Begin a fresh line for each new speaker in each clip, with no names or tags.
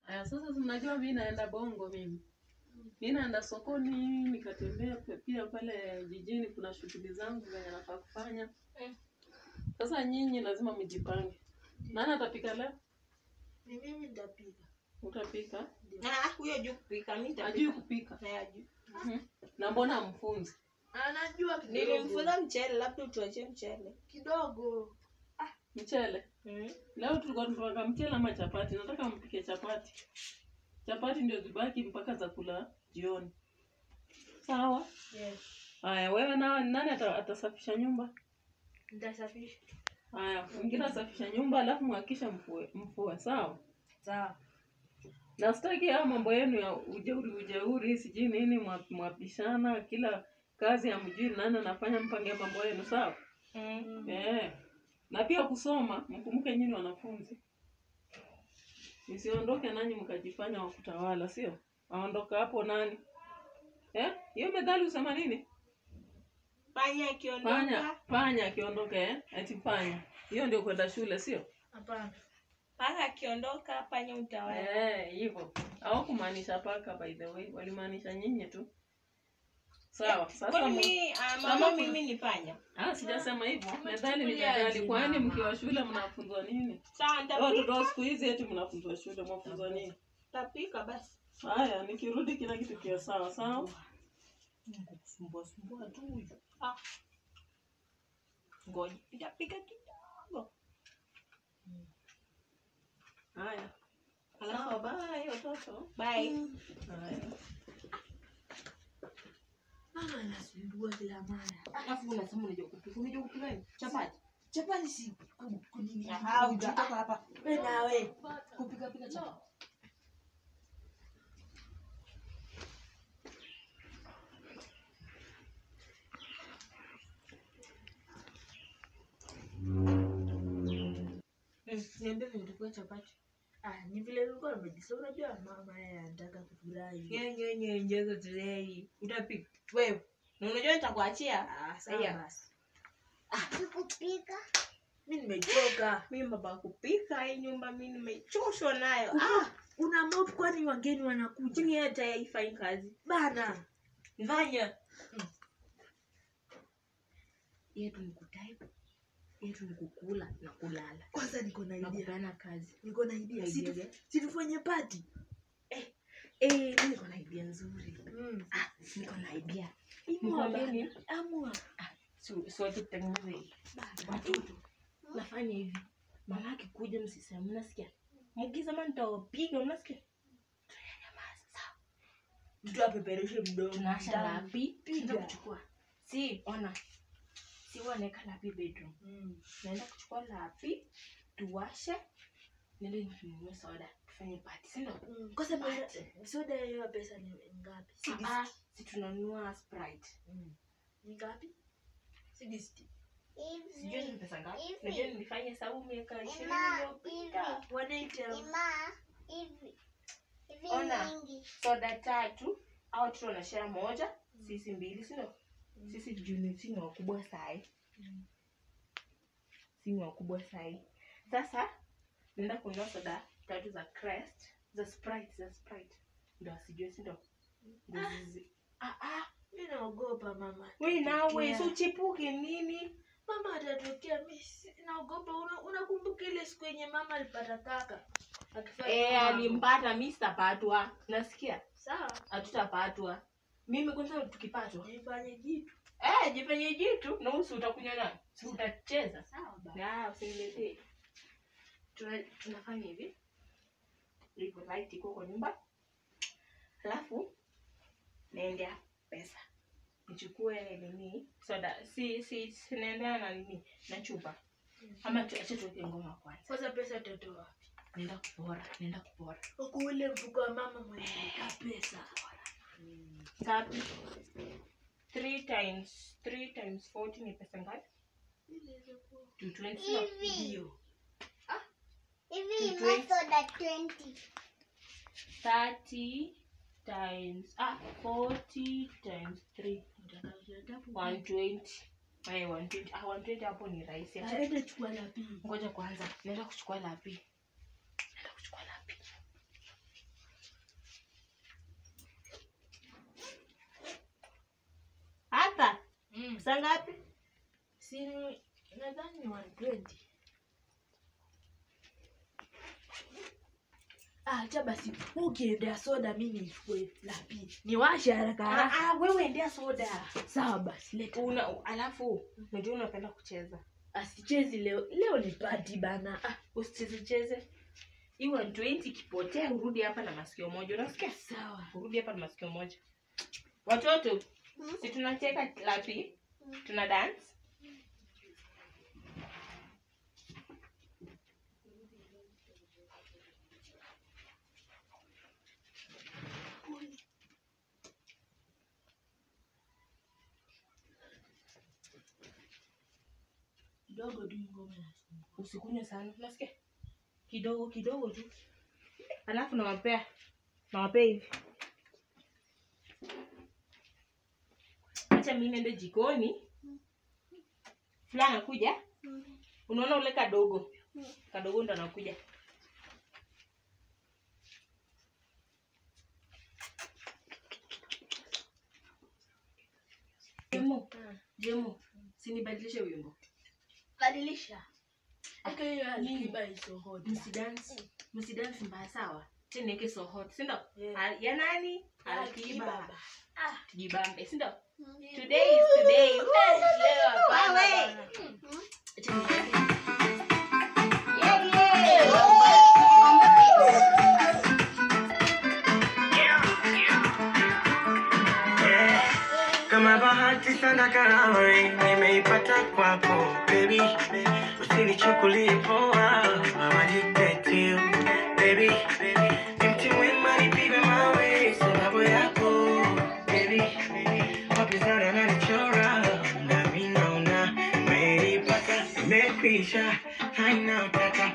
Aya, sasa si mnajua mi naenda Bongo mimi. Mi naenda sokoni nikatembea pe- pia pale jijini, kuna shughuli zangu zenye nafaa kufanya.
Mm.
Sasa nyinyi lazima mjipange. Nani atapika leo?
Ni mimi nitapika.
Utapika?
Ah, huyo juu kupika, mimi
Ajui
nitapika.
kupika.
Na ajui.
Mhm. Na mbona mfunzi?
Anajua kidogo.
Nilimfunza mchele, labda utuachie mchele.
kidogo.
Mchele.
Mm.
Leo tulikuwa tunapaka mchele ama chapati. Nataka mpike chapati. Chapati ndio zibaki mpaka za kula jioni. Sawa?
Yes.
Haya, wewe na nani ata, atasafisha nyumba?
Nitasafisha.
Haya, mwingine asafisha nyumba alafu mhakisha mfue, mfue, sawa?
Sawa.
Na sitaki haya mambo yenu ya ujeuri ujeuri, sijui nini, mwa- mwapishana kila kazi ya mjui nani anafanya, mpange mambo yenu, sawa?
Mm.
Eh. Na pia kusoma, mkumbuke nyinyi wanafunzi. Msiondoke nanyi mkajifanya wa kutawala, sio? Aondoka hapo nani? Eh? Hiyo methali usema nini?
Panya
Panya,
akiondoka,
panya akiondoka eh? Ati panya. Hiyo ndio kwenda shule, sio?
Hapana.
paka akiondoka, panya utawala.
Eh, hivyo. Hawakumaanisha paka by the way, walimaanisha nyinyi tu. Sawa. Sasa
Kwani
mu-
mimi, ah,
Kama
mama
kuna-
mimi ni panya.
ah, sijasema hivyo. Methali ni
Umechukulia
methali.
aje
Kwani
mama?
mkiwa shule mnafunzwa nini?
Sawa,
Watoto
nitapika.
wa siku hizi eti mnafunzwa shule, mwafunzwa nini?
Nitapika basi.
Haya, nikirudi kila kitu kiwe sawa sawa.
Kusumbua sumbua tu huyu. Ah. Ngoja, nitapika kidogo.
Haya.
Alafu
Sawa, bye watoto.
bye.
Haya.
Mama anasumbua kila mara.
Alafu unasema unajua kupika. Unajua kupika nini? Chapati.
Chapati si ku- kunini.
Ah, utatoka hapa.
Wewe nawe.
Kupika pika chapati. Mm, Niambie vile utapika chapati.
Ah, ni vile nilikuwa nimejisahau. Unajua mama yeye anataka kufurahi.
Nye nye nye njeko tulei. Utapika. Wewe. Na unajua nitakuachia.
Ah, sawa
Aya.
basi.
kupika
Mimi nimechoka.
Mimi baba kupika hii nyumba mimi nimechoshwa nayo. Ah,
Ah, una mop kwani wageni wanakuja?
chini hata haifanyi kazi.
Bana.
Fanya. Yetu ni kutype. Yetu ni kukula na kulala.
Kwanza niko na
Na
idea.
kupeana kazi.
Niko na idea.
Idea
Si tu-
gani?
si tufanye party.
Eh, mimi niko na idea nzuri.
Mm.
Ah, niko na idea.
Imua
Nikwambie
bana.
nini?
Amua.
Si si watu tutengeneze hii. Watoto. Nafanya hivi. Mama akikuja msiseme mnasikia? Mkisema nitawapiga mnasikia? Tunanyamaza sawa.
Tutapeperushe mdomo.
Tunawasha
Tamu.
lapi.
Piga.
Tunaenda kuchukua. Si, ona. Si wanaweka lapi bedroom.
Mm.
naenda kuchukua lapi tuwashe nende ninunue soda tufanye pati sindo
Mm. Kwa sababu soda hiyo pesa ni ngapi? Si
Ah, si tunanunua sprite
Mm. Ni ngapi? Si disti.
sijui ni pesa ngapi
Hivi.
najua nilifanya sababu miaka ishirini
Ima,
iliyopita
Wanaita
ima hivi hivi
Ona.
mingi
soda tatu au tu wanashare moja sisi mbili sindo sisi juni si ni wakubwa sahi
Mm.
si ni wakubwa sahi sasa naenda kununua soda tatu za crest za sprite za sprite ndo asijue sindo Ndo zizi- ah, ah.
Mimi naogopa mama.
we nawe
Atatokea.
si uchipuke nini
Mama atatokea. Mimi si- naogopa. Una- Unakumbuka ile siku yenye mama alipata taka? Akifanya
Eh,
mambo.
alimpata mi sitapatwa nasikia
Sawa.
hatutapatwa mimi kwanza tukipatwa
Nifanye jitu.
eh, jifanye jitu na usi utakunywa nayo si utacheza
Sawa baba.
Ah, usiniletee Tuna, tunafanya hivi iko light iko kwa nyumba alafu naendea pesa nichukue nini soda si si sinaendea na nini na chupa ama tu- acha tuweke ngoma kwanza
Kwanza pesa utatoa wapi?
naenda kupora naenda kupora
Huku ule mfuko wa mama mwenye ka pesa.
ngapi three times three times forty ni pesa ngapi
Inaweza kuwa.
220 sio?
hivi
Ndio.
hivi
Two
ima
twenty.
soda 20
30 times ah 40 times 3 120 Ay, 120 ah 120 hapo ni rahisi Acha-
Aende chukua la pili.
ngoja kwanza naenda kuchukua lapi naenda kuchukua lapi
Mm.
saa ngapi
Si nadhani ni 120. Ah, acha basi. Ukiendea soda mimi nichukue la pili. Niwashe haraka
Ah,
haraka.
ah, wewe endea soda
Sawa basi, leta.
una alafu unajua unapenda kucheza
Asichezi leo. Leo ni party bana. Ah,
usichezecheze hii 120 ikipotea urudi hapa na masikio moja unasikia
sawa.
urudi hapa na masikio moja watoto si tunacheka lapi tuna dance
Kidogo tu hii ngoma inasumbua.
usikunywe sana unasikia kidogo kidogo tu alafu nawapea nawapea hivi acha mi nende jikoni fulani anakuja unaona ule kadogo kadogo ndo anakuja jemo jemo sinibadilishe wimbo
Badilisha. Aka hiyo alikiba iso hot.
msidansi msidansi mbaya sawa teneke so hot sindo
Yeah.
Ah, ya nani
Alikiba.
alikiba
Ah,
tujibambe sindo
Mm.
today is today
eh, leo hapana
Wewe.
bana.
Acha niende.
kama bahati sana karawe nimeipata kwako baby usinichukulie poa mawajitetiu baby ni mti mwema nipigwe mawe sababu yako baby wapinzani wananichora nami naona nimeipata imekwisha haina utata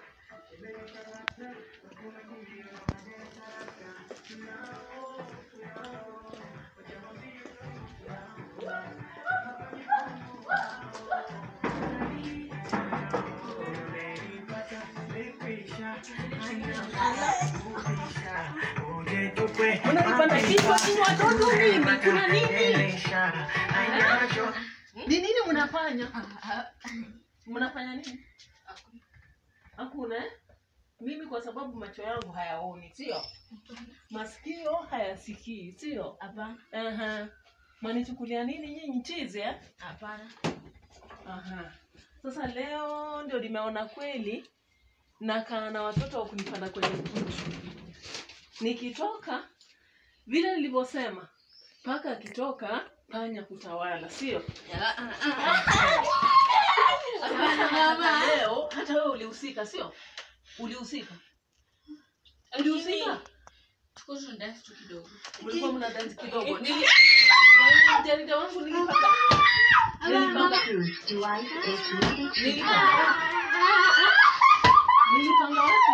Unanipanda kichwa tu watoto nini? Kuna nini? Ni nini mnafanya? Mnafanya nini? Hakuna eh? Mimi kwa sababu macho yangu hayaoni, sio? Masikio hayasikii, sio?
Hapana.
Aha. Mwanichukulia nini nyinyi chizi eh?
Hapana.
Aha. Sasa leo ndio nimeona kweli nakaa na watoto wa kunipanda kwenye kichwa. Nikitoka vile nilivyosema, paka akitoka panya kutawala, sio? Hata leo hata wewe ulihusika, sio? Ulihusika, ulihusika.
Tuko tunadance tu kidogo.
Mlikuwa mna dance kidogo. Nili jarida wangu nilipaka nilipanga nilipanga nilipanga wapi?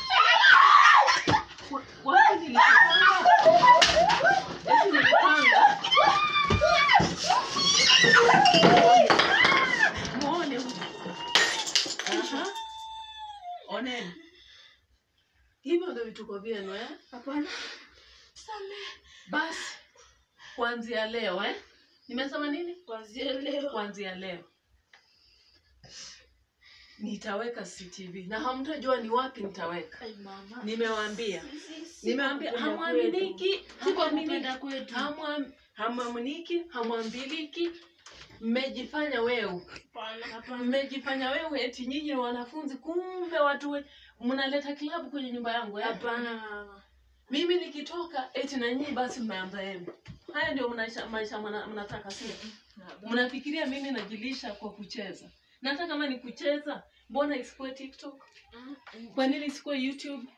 Wa- Wapi nilipanga? Eti nilipanga. Muone huyu. Aha. Oneni. Hivyo ndio vituko vyenu eh?
Hapana.
Basi kuanzia leo eh? Nimesema nini?
Kuanzia leo.
Kuanzia leo nitaweka CCTV na hamtajua ni wapi nitaweka.
Ai mama.
Nimewaambia,
Sisi-
nimewaambia
kupenda
hamwaminiki,
kwetu.
hamwaminiki,
Kupenda kwetu.
hamwa- hamwaminiki, hamwambiliki. Mmejifanya weu,
Hapana.
mmejifanya weu eti nyinyi ni wanafunzi, kumbe watu we, mnaleta kilabu kwenye nyumba yangu eh?
Hapana mama.
mimi nikitoka eti na nyinyi basi mmeanza yenu. Haya ndio maisha, maisha mna- mnataka sio? Mnafikiria mimi najilisha kwa kucheza. Na hata kama ni kucheza, mbona isikuwe TikTok? Kwa nini isikuwe YouTube?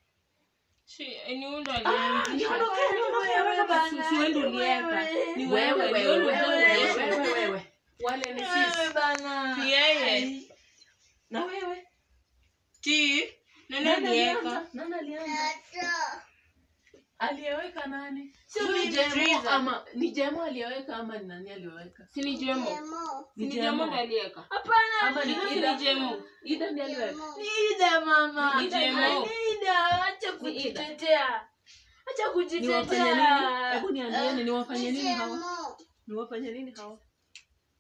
Ah, niondokee, niondokee, wewe basi.
bana.
Si wewe ndio uliweka. Ni
Wewe,
wewe,
wewe,
ni wewe
wewe,
ndio
wewe,
uliweka.
wewe, wewe. Wale ni sisi.
Wewe bana.
Si yeye.
Ai.
Na wewe?
Ti. Nani
Nani
aliweka?
alianza? Nani alianza?
Tata.
Aliyeweka nani?
Sio
Ni
mimi,
Jemo
Triza.
ama ni Jemo aliyeweka ama ni nani aliyeweka?
Si ni Jemo.
Demo.
Si ni Jemo ndo aliweka.
Hapana.
Ama ni
Si ni
Ida?
Jemo.
Ida ndiye aliweka.
Demo.
Ni Ida mama.
Ni Jemo.
Ni Ida. Acha
Ni Ida.
kujitetea. Acha
Niwafanye nini?
kujitetea.
Hebu niambieni niwafanye nini hawa?
Demo.
Niwafanye nini hawa?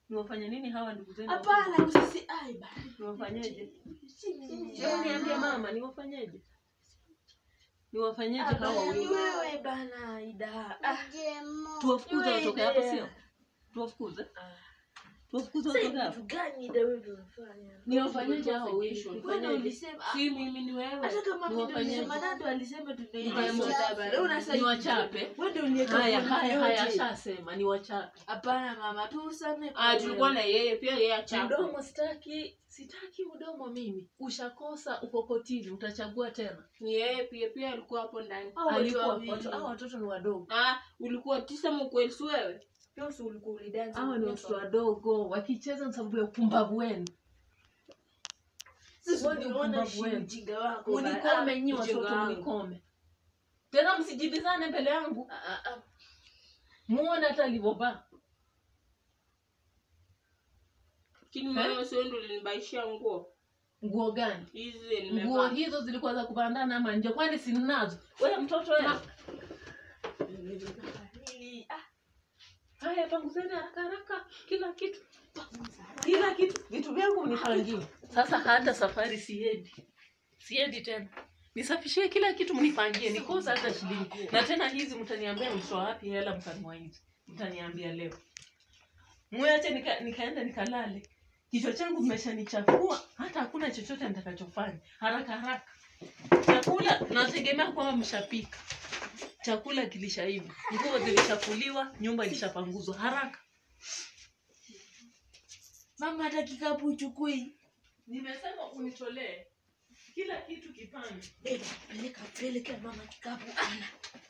niwafanye nini hawa ndugu zenu
hapana usisi ai bana
niwafanyeje
si mimi
Hebu niambie mama niwafanyeje niwafanyeje hawa
Hapana, ni
wawili
wewe bana ida ah
Jemo.
tuwafukuze
Wewe
watoke hapa
idea.
sio tuwafukuze
ah.
tuwafukuze
Sasa
watoke hapa
vitu gani ida wewe unafanya
niwafanyeje hawa wawili
wewe
nifanyeje
ulisema
si mimi ni wewe
hata kama mimi ndio
Niwafanyeje?
nilisema nando alisema tunaenda
Niwachape.
sasa wewe unasaidia
niwachape
wewe ndio uniweka
haya
kwa
haya
yote.
haya shasema niwachape
hapana mama tu usame
Ah, tulikuwa na yeye pia yeye achapo.
mdomo sitaki sitaki mdomo mimi ushakosa uko kotini utachagua tena
Ni yeye pia pia alikuwa hapo ndani.
Hao watu
alikuwa
wawili.
watu hao watoto ni wadogo
Ah, ulikuwa tisa mkweli si wewe? Pia si ulikuwa ulidansi.
hao ni watoto wadogo wakicheza ni sababu ya upumbavu wenu
sisi
Wewe ni
tunaona
upumbavu
shi
wenu.
ujinga wako
munikome nyi
ujinga
watoto
wangu.
munikome tena msijibizane mbele yangu
Ah, ah, ah.
muone hata alivyovaa
Lakini mama sio ndio ulinibaishia nguo.
nguo gani
Hizi
nguo
nimevaa.
hizo zilikuwa za kubandana ama nje kwani sinazo wewe mtoto wewe
Nili- ah,
haya panguzeni haraka haraka kila kitu kila kitu vitu vyangu mnipangie sasa hata safari siendi siendi tena nisafishie kila kitu mnipangie nikosa hata shilingi na tena hizi mtaniambia mtoa wapi hela mkanua hizi mtaniambia leo mwache nika, nikaenda nikalale kichwa changu mmeshanichafua hata hakuna chochote nitakachofanya haraka haraka chakula nategemea kwamba mshapika chakula kilishaiva nguo zilishafuliwa nyumba ilishapanguzwa haraka
mama hata kikapu uchukui
nimesema unitolee kila kitu kipange
Eh, peleka peleka mama kikapu ana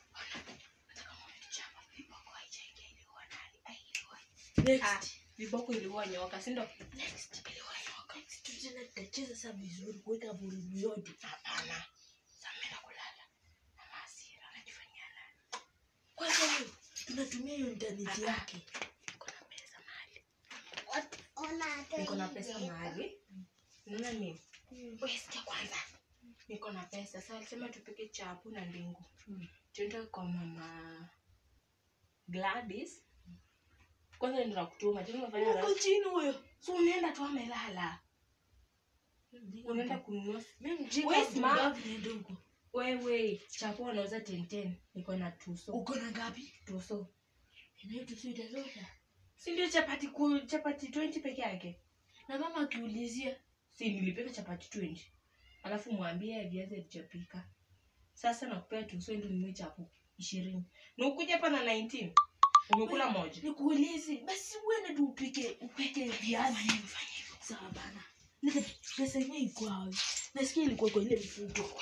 Ah,
next
viboko ilikuwa nyoka, si ndio?
next Next, tena tutacheza saa vizuri kuweka volume yote
Hapana. Sasa mimi kulala. Mama hasira anajifanyia nani?
kwanza hiyo tunatumia hiyo intaneti yake
Niko na pesa mahali.
Ona hata
Niko na
hii
pesa
pesa.
mahali. Unaona nini? Wewe sikia kwanza. Niko na pesa. Sasa alisema tupike chapu na ndingu. Tuende kwa mama Gladys. Kwanza ndio nakutuma. Tena unafanya
uko
rasi.
chini huyo
So unaenda tu amelala. Unaenda kununua
mimi mjinga
Wewe smart.
mjinga niende huko
wewe chapo wanauza 10 niko na tuso
uko na ngapi
tuso
inayo tusiitazosha
si ndio chapati ku, chapati 20 peke yake
na mama akiulizia
si nilipika chapati 20 alafu mwambie viazi alichopika sasa nakupea tuso ndio ninunue chapo ishirini na ukuja hapa na 19 umekula moja
nikuulize basi uende tu upike upike viazi sawa bana nika pesa yenyewe iko wapi nasikia ilikuwa kwa ile mfuko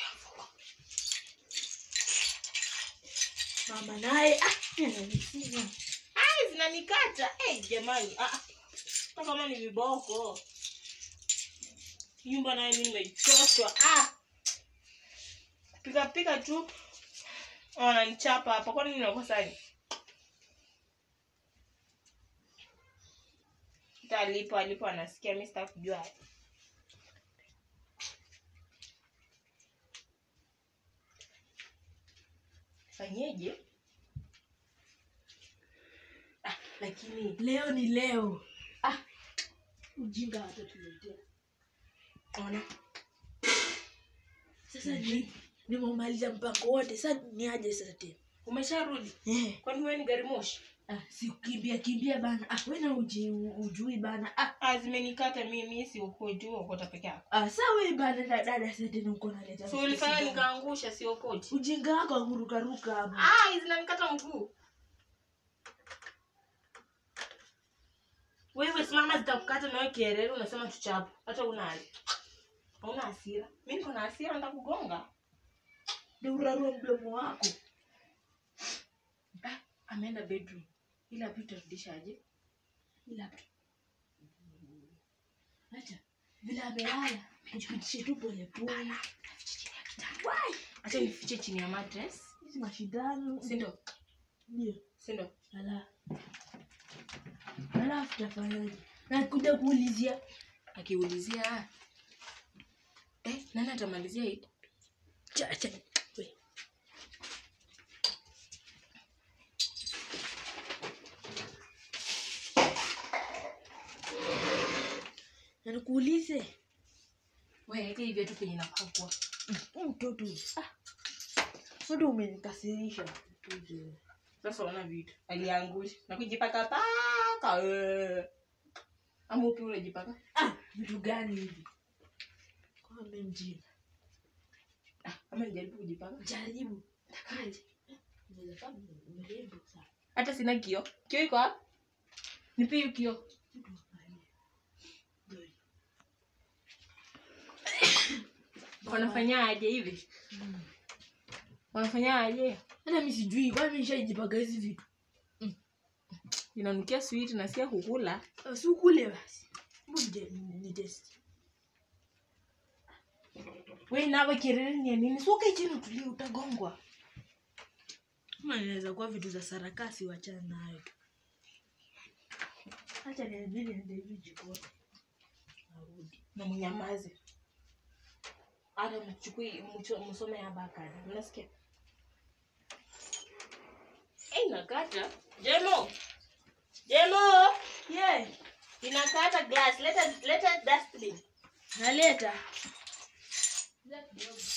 mama naye ah, ananisinya.
ai zinanikata hey, jamani ah, ah. hata kama ni viboko nyumba naye mimi nimechoshwa ah. pika pika tu wananichapa hapa kwani ninakosani hata alipo alipo anasikia mi sitaki kujua fanyeje ah, lakini
leo ni leo ah, ujinga watatuletea
ona
sasa ni nimemaliza mpango wote sasa ni aje sasa tena
umesharudi
eh.
kwani wewe ni gari moshi
ah, sikukimbia kimbia bana ah, wena uji, ujui bana ah,
ah, zimenikata mimi si ukoti huo ukota peke yako
ah, sa we bana na dada sasa tena uko naleta
so ulifanya
shida.
nikaangusha si ukoti
ujinga wako akurukaruka hapo
ah, zinanikata mguu wewe simama zitakukata nawe kierere unasema tuchapu hata una hali hauna hasira mi niko na hasira nda kugonga
ndio urarua mdomo wako
ah, ameenda bedroom ila pia utarudishaje
ila tu acha vile amelala tupitishe tu polepole
acha nifiche chini ya mattress
hizi mashindano
sindo
ndio
sindo
ala alafu tafanyaje nakuja kuulizia
akiulizia eh, nani atamalizia hii
chacha we na nikuulize
weke hivyo tu penye napakwa
huu mtoto ah, sodo umenikasirisha
sasa ona vitu aliangusha na kujipaka paka wewe. ama upi unajipaka
ah, vitu gani hivi kwame mjinga
Ah, ama nijaribu kujipaka
jaribu takaje unaweza kama mrembo sana
hata sina kio kio iko hapa nipe hiyo kio
Ndio.
wanafanyaje hivi wanafanyaje
hata mi sijui kwani mi nishajipaka hizi vitu
inanukia sweet na sia kukula
Ah, si ukule basi Hebu nje- ni- ni test
we nawe kelele ni ya nini suke chini utulie utagongwa
ama inaweza kuwa vitu za sarakasi wachana nayo hacha niambili niende hivi jikoni narudi
na mnyamaze hata mchukui mcho- msome abakari mnasikia Eh, inakata jemo jemo
yeah.
inakata glass leta leta dustbin
naleta